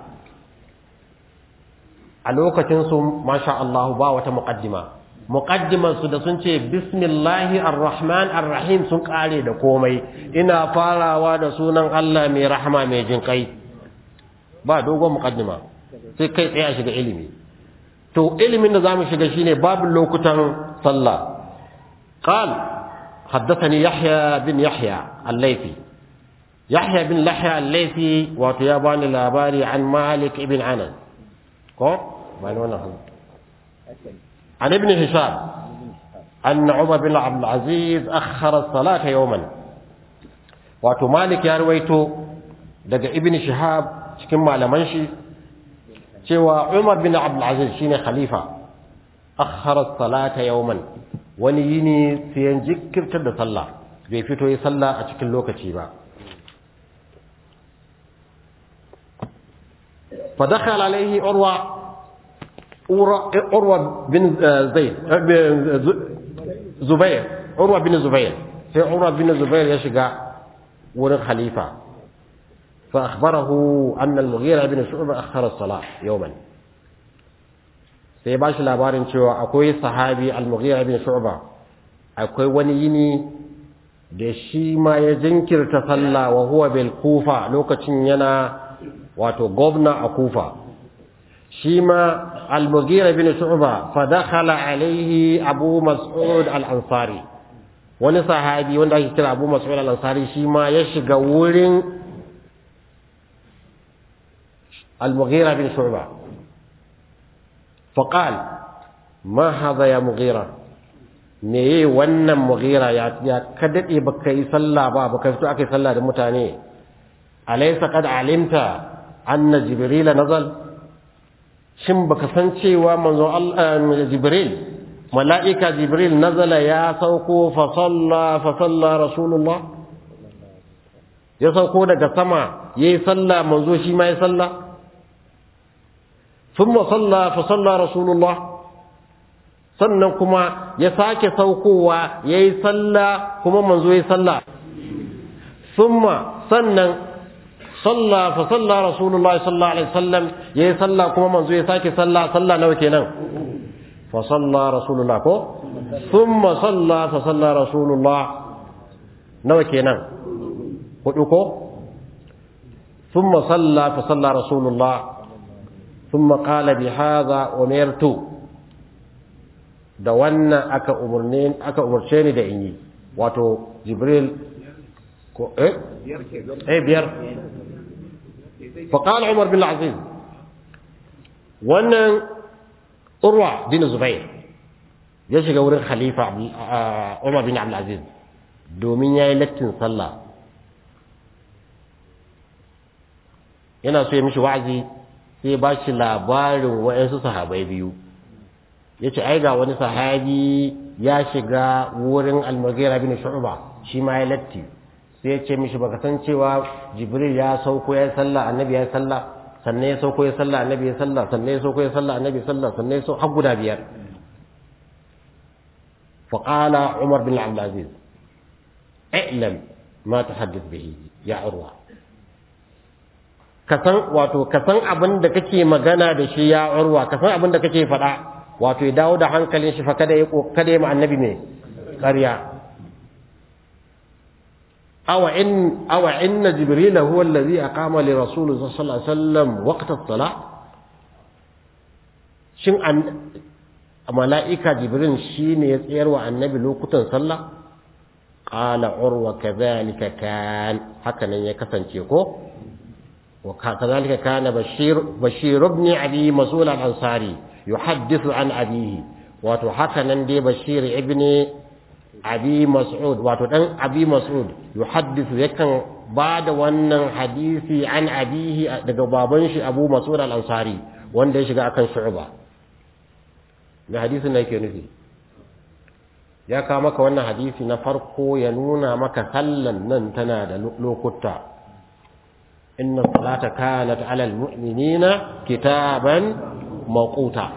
a lokacin su masha Allah ba wata muqaddima muqaddiman su da sun ce bismillahi arrahman arrahim sun kare da komai ina farawa da sunan Allah mai rahama mai jin kai ba dogon muqaddima sai kai tsaye a shiga ilimi to ilimin da zamu shiga shine babin lokutan sallah qal haddathani yahya bin yahya al-laythi yahya bin yahya al-laythi wato ya bani labari an malik ibn anas ko bani wannan عن ابن هشام أن عمر بن عبد العزيز أخر الصلاة يوما wato malik ya ruwaito daga ibn shihab cikin malaman shi cewa umar bin abdul aziz shine khalifa akhara salata yawman wani yini sai ya jikkirtar da sallah bai fito yi sallah a cikin lokaci ba fa dakhala alaihi urwa urwa bin zaid zubair urwa bin zubair sai urwa bin zubair ya shiga wurin khalifa fa akhbarahu anna al-mughira bin shu'ba akhara as-salah yawman sai ba shi labarin cewa akwai sahabi al-mughira bin shu'ba akwai wani yini da shi ma ya jinkirta sallah wa huwa bil kufa lokacin yana wato gwamna a kufa shi ma al-mughira bin shu'ba fa dakhala alayhi abu mas'ud al-ansari wani sahabi wanda ake kira abu mas'ud al-ansari shi ma ya shiga wurin al-mughira bin shu'ba fa qala ma hadha ya mughira me yi wannan mughira ya ya ka dade baka yi sallah ba baka fito aka yi sallah da mutane alaysa qad alimta anna jibril nazal shin baka san cewa manzo Allah jibril mala'ika jibril nazala ya sauko fa salla fa salla rasulullah ya sauko daga sama yayi sallah manzo shi ma ya salla thumma salla fa salla rasulullah sannan kuma ya sake saukowa yayi sallah kuma manzo yayi sallah thumma sannan صلى فصلى رسول الله صلى الله عليه وسلم يي صلى كما منزو يساكي صلى صلى نو كينان فصلى رسول الله كو ثم صلى فصلى رسول الله نو كينان hudu ko ثم صلى فصلى رسول الله ثم قال بهذا أمرت da wannan aka umurne aka umurce ni da in yi wato jibril ko eh eh biyar فقال عمر بن العزيز wannan urwa bin zubair ya shiga wurin khalifa umar bin abdulaziz domin ya yi lattin sallah yana so ya mishi wa'azi sai ba shi labarin wa'yansu sahabai biyu ya ce ai ga wani sahabi ya shiga wurin almagera bin shu'ba shi ma ya latti sai ya ce mishi baka san cewa jibril ya sauko ya sallah annabi ya sallah sannan ya sauko ya sallah annabi ya sallah sannan ya sauko ya sallah annabi ya sallah sannan ya sauko har guda biyar fa qala umar bin abdul aziz i'lam ma tahaddith bihi ya urwa ka san wato ka san abin da kake magana da shi ya urwa ka san abin da kake faɗa wato ya dawo da hankalin shi fa kada ya kada ya ma annabi ne ƙarya أو إن أو إن جبريل هو الذي أقام لرسول الله صلى الله عليه وسلم وقت الصلاة شن أن ملائكة جبريل شين يسير وعن النبي لو كنت صلى قال عروة كذلك كان هكذا يكفن شيكو وكذلك كان بشير بشير ابن أبي مسؤول الأنصاري يحدث عن أبيه وتحكى دي بشير ابن abi mas'ud wato dan abi mas'ud yuhaddithu yakan bada wannan hadisi an abihi daga baban shi abu mas'ud al-ansari wanda ya shiga akan shu'ba me hadisin da yake nufi ya kawo maka wannan hadisi na farko ya nuna maka sallan nan tana da lokuta inna salata kanat ala al-mu'minina kitaban mawquta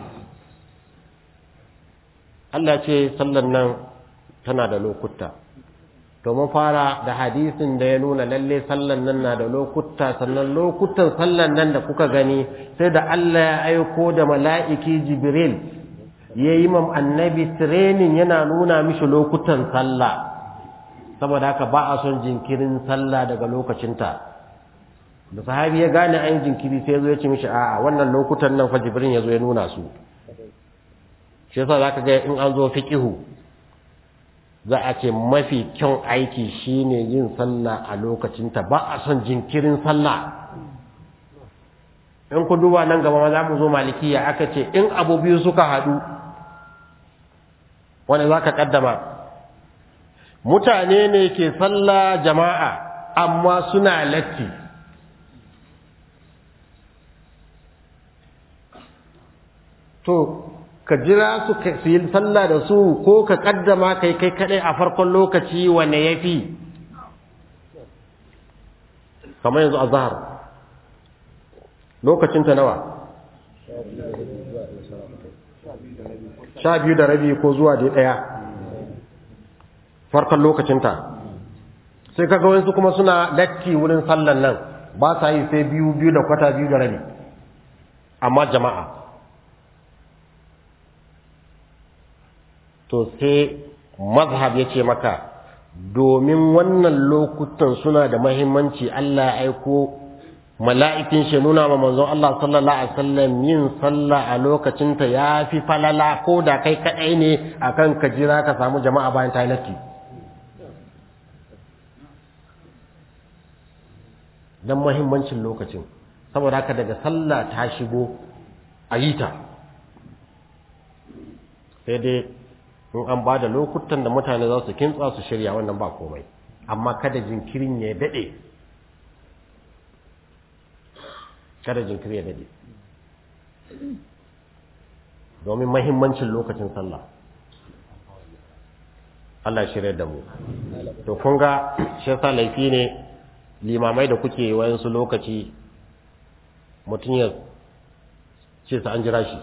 Allah ce sallan nan tana da lokuta to mun fara da hadisin da ya nuna lalle sallan nan na da lokuta sannan lokutan sallan nan da kuka gani sai da Allah ya aiko da mala'iki Jibril ya yi mam annabi training yana nuna mishi lokutan sallah saboda haka ba a son jinkirin sallah daga lokacinta da sahabi ya gane an jinkiri sai ya zo ya ce mishi a'a wannan lokutan nan fa Jibril ya zo ya nuna su shi yasa zaka ga in an zo fiqihu za a ce mafi kyan aiki shine yin sallah a lokacinta ba a son jinkirin sallah in ku duba nan gaba ma za mu zo malikiya aka ce in abu biyu suka haɗu wanda za ka ƙaddama mutane ne ke sallah jama'a amma suna latti to ka jira su su yi sallah da su ko ka kaddama kai kai kadai a farkon lokaci wanne yafi kamar yanzu azhar lokacin ta nawa sha biyu da rabi ko zuwa da daya farkon lokacin ta sai kaga wasu kuma suna latti wurin sallan nan ba sa yi sai biyu biyu da kwata biyu da rabi amma jama'a to sai mazhab ya ce maka domin wannan lokutan suna da mahimmanci Allah ya aiko mala'ikin shi nuna ma manzon Allah sallallahu alaihi wasallam yin sallah a lokacin ta yafi falala ko da kai kadai ne akan ka jira ka samu jama'a bayan ta latti dan mahimmancin lokacin saboda haka daga sallah ta shigo a yi ta sai dai in an ba da lokutan da mutane za su kintsa su shirya wannan ba komai amma kada jinkirin ya daɗe kada jinkirin ya daɗe domin mahimmancin lokacin sallah Allah shirya da mu to kun ga shi yasa laifi ne limamai da kuke wayansu lokaci mutum ya ce sa an jira shi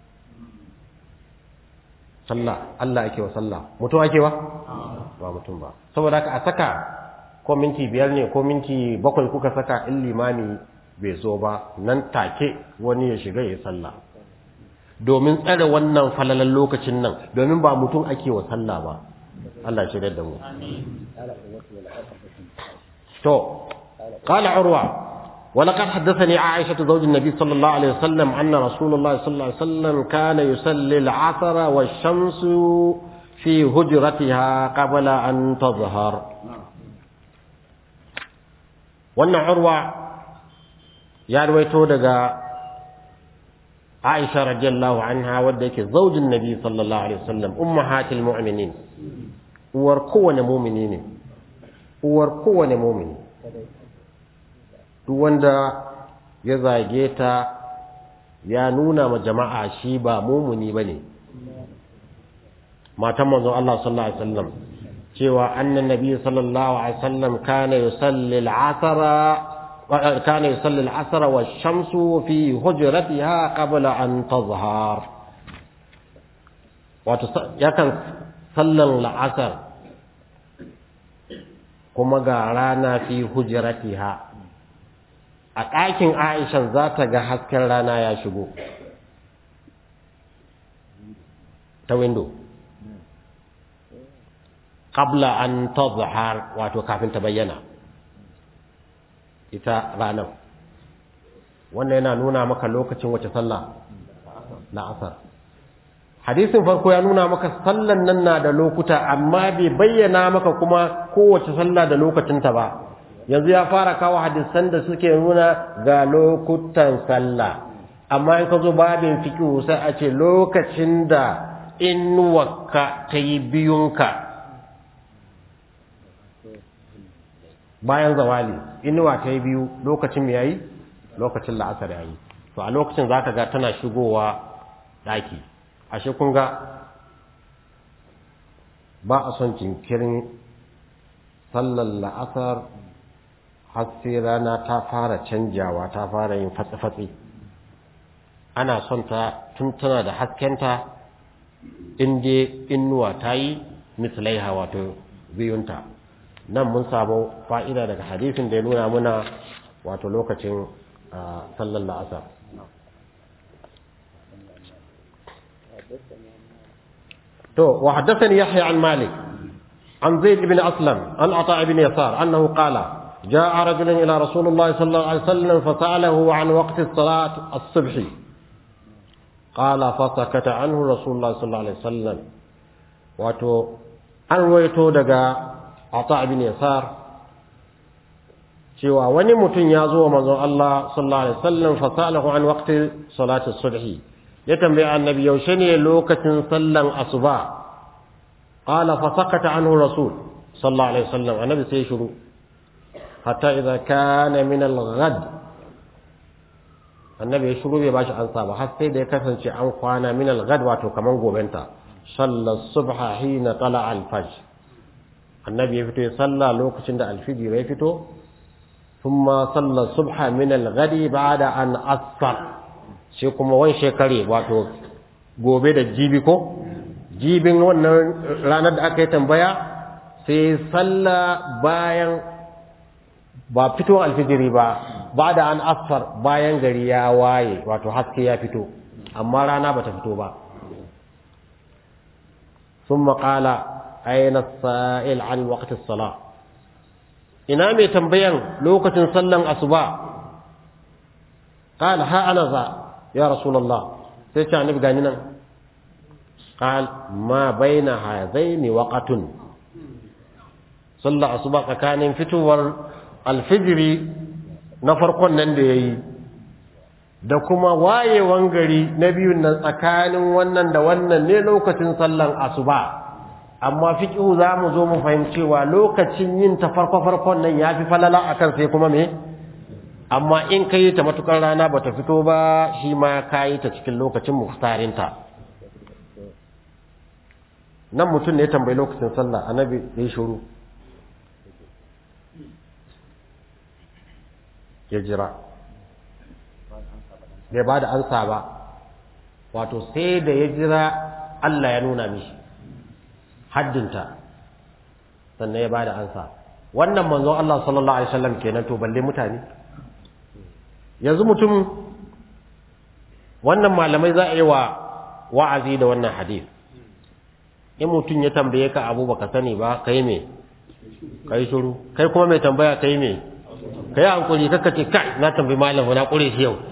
sallah Allah ake wa sallah mutum ake wa ba mutum ba saboda haka a saka ko minti biyar ne ko minti bakwai kuka saka in limami bai zo ba nan take wani ya shiga ya sallah domin tsare wannan falalan lokacin nan domin ba mutum ake wa sallah ba Allah shi da mu to قال عروة ولقد حدثني عائشة زوج النبي صلى الله عليه وسلم أن رسول الله صلى الله عليه وسلم كان يصلي العصر والشمس في هجرتها قبل أن تظهر وأن عروة يا رويتو دقا عائشة رضي الله عنها ودك زوج النبي صلى الله عليه وسلم أمهات المؤمنين وركون مؤمنين وركون مؤمنين duk wanda ya zage ta ya nuna ma jama'a shi ba mumuni ba ne matan manzon Allah sallallahu alaihi wasallam cewa annan nabi sallallahu alaihi wasallam kana yusalli al-asra kana yusalli al-asra wash-shamsu fi hujratiha qabla an tazhar wato yakan sallan la'asar kuma ga rana fi hujratiha a ɗakin aishan za ta ga hasken rana ya shigo ta windo qabla an tazhar wato kafin ta bayyana ita ranar wannan yana nuna maka lokacin wace sallah la'asar hadisin farko ya nuna maka sallan nan na da lokuta amma bai bayyana maka kuma kowace sallah da lokacinta ba yanzu ya fara kawo hadisan da suke nuna ga lokutan sallah amma in ka zo babin fiqh sai a ce lokacin da inuwarka ta yi biyunka bayan zawali inuwa ta yi biyu lokacin mai yayi lokacin la'asar yayi to a lokacin zaka ga tana shigowa daki ashe kun ga ba a son jinkirin sallar la'asar har sai rana ta fara canjawa ta fara yin fatsi-fatsi ana son ta tun tana da haskenta inda inuwa ta yi misalaiha wato biyunta nan mun samu fa'ida daga hadisin da ya nuna muna wato lokacin sallar la'asar to wa haddathani yahya an malik an zaid ibn aslam an ata ibn yasar annahu qala جاء رجل إلى رسول الله صلى الله عليه وسلم فسأله عن وقت الصلاة الصبح قال فسكت عنه رسول الله صلى الله عليه وسلم واتو an ruwaito daga ata ibn yasar cewa wani mutum ya zo wa manzon Allah sallallahu alaihi wasallam fa salahu an waqti salati subhi ya tambaye annabi yaushe ne lokacin sallan asuba qala fa sakata anhu rasul sallallahu alaihi wasallam annabi sai shiru hatta idza kana min al-ghad annabi ya shiru bai bashi ansa ba har sai da ya kasance an kwana min al-ghad wato kaman gobenta sallar subha hina tala al-fajr annabi ya fito ya salla lokacin da al-fajr ya fito thumma salla subha min al-ghadi ba'da an asfar sai kuma wan shekare wato gobe da jibi ko jibin wannan ranar da aka yi tambaya sai salla bayan ba fito alfijiri ba ba da an asfar bayan gari ya waye wato haske ya fito amma rana bata fito ba ثم قال أين السائل عن وقت الصلاة ina mai tambayan lokacin sallan asuba قال ها أنا ذا يا رسول الله sai ce annabi gani nan قال ما بين هذين وقت sallar asuba tsakanin fitowar alfijiri na farkon nan da yayi da kuma wayewan gari na biyun nan tsakanin wannan da wannan ne lokacin sallan asuba amma fiqhu za mu zo mu fahimcewa lokacin yin ta farko farkon nan yafi falala akan sai kuma me amma in kai ta matukar rana bata fito ba shi ma kai ta cikin lokacin muhtarinta nan mutum ne ya tambayi lokacin sallah annabi ya shiru ya jira bai ba da ansa ba wato sai da ya jira Allah ya nuna mishi haddinta sannan ya ba da ansa wannan manzo Allah sallallahu alaihi wasallam kenan to balle mutane yanzu mutum wannan malamai za a yi wa wa'azi da wannan hadith in mutum ya tambaye ka abu baka sani ba kai me kai shiru kai kuma mai tambaya kai me kai hankuri kaka ce kai na tambayi malam na kure shi yau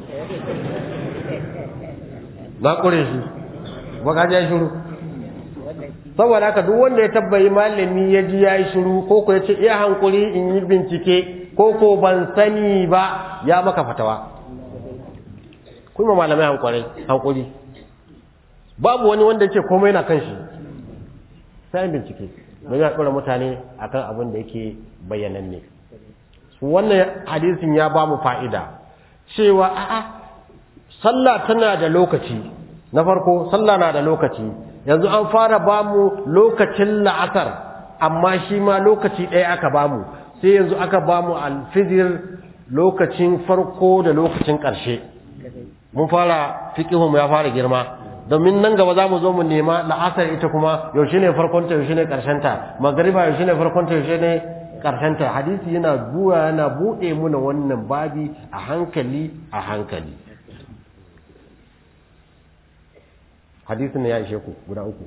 na kure shi ba ka ji shiru saboda haka duk wanda ya tabbayi malami ya ji ya yi shiru ko ko ya ce iya hankuri in yi bincike ko ko ban sani ba ya maka fatawa kuma malamai hankuri hankuri babu wani wanda yake komai na kan shi sai bincike don ya ɗora mutane akan abin da yake bayyananne wannan hadisin ya ba mu fa'ida cewa a'a sallah tana da lokaci na farko sallah na da lokaci yanzu an fara ba mu lokacin la'asar amma shi ma lokaci ɗaya aka ba mu sai yanzu aka ba mu alfijir lokacin farko da lokacin ƙarshe mun fara fiƙihun ya fara girma domin nan gaba za mu zo mu nema la'asar ita kuma yaushe ne farkonta yaushe ne ƙarshenta magariba yaushe ne farkonta yaushe ne ƙarshenta hadisi yana zuwa yana buɗe muna wannan babi a hankali a hankali hadisi ne ya ishe ku guda uku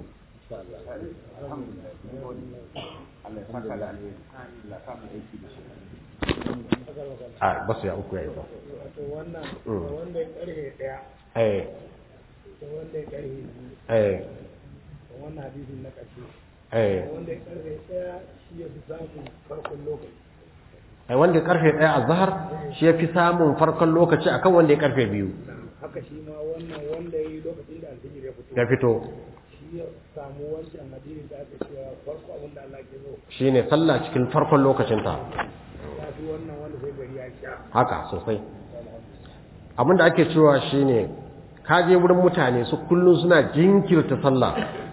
a basu ya uku ya isa wannan wanda ya karhe daya eh da wanda ya karhe biyu eh da wannan hadisin na ƙarshe eh wanda ya karhe daya shi ya fi samun farkon lokaci ai wanda ya karfe ɗaya a zahar shi ya fi samun farkon lokaci akan wanda ya karfe biyu haka shi ma wannan wanda ya yi lokacin da alfijir ya fito ya fito shi ya samu wancan hadisin da aka cewa farko abin da Allah ke so shine sallah cikin farkon lokacinta ya fi wannan wanda sai gari ya sha haka sosai abinda ake cewa shine ka je wurin mutane su kullum suna jinkirta sallah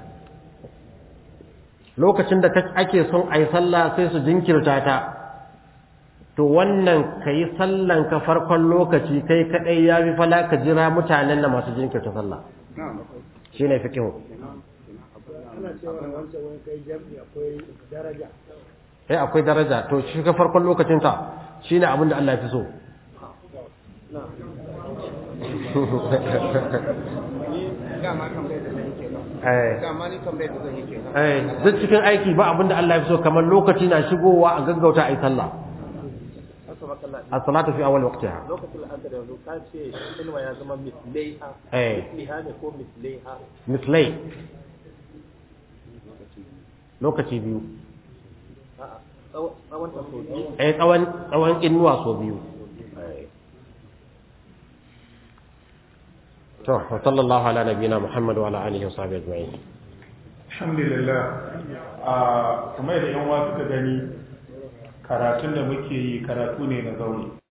lokacin da ake son a yi sallah sai su jinkirta ta to wannan ka yi sallan ka farkon lokaci kai kadai ya fi fala ka jira mutanen da masu jinkirta sallah shi ne fikihu ana cewa wancan wani kai jam'i akwai daraja eh akwai daraja to shi ka farkon lokacinta shi ne abin da Allah ya fi so dama tambayar da zan yi kenan eh dama ni tambayar da zan yi kenan eh duk cikin aiki ba abin da Allah ya fi so kamar lokaci na shigowa a gaggauta a yi sallah asabakalla as-salatu fi awwal waqtiha lokacin la'asar yanzu ka ce inuwa ya zama mislaiha Eh. misliha ne ko mislaiha mislai lokaci biyu a'a tsaw- tsawon ta so biyu eh tsawon tsawon inuwa so biyu to wa sallallahu ala nabiyina muhammad wa ala alihi wa sahbihi ajma'in alhamdulillah a kamar da yan wasu ka gani karatun da muke yi karatu ne na zaune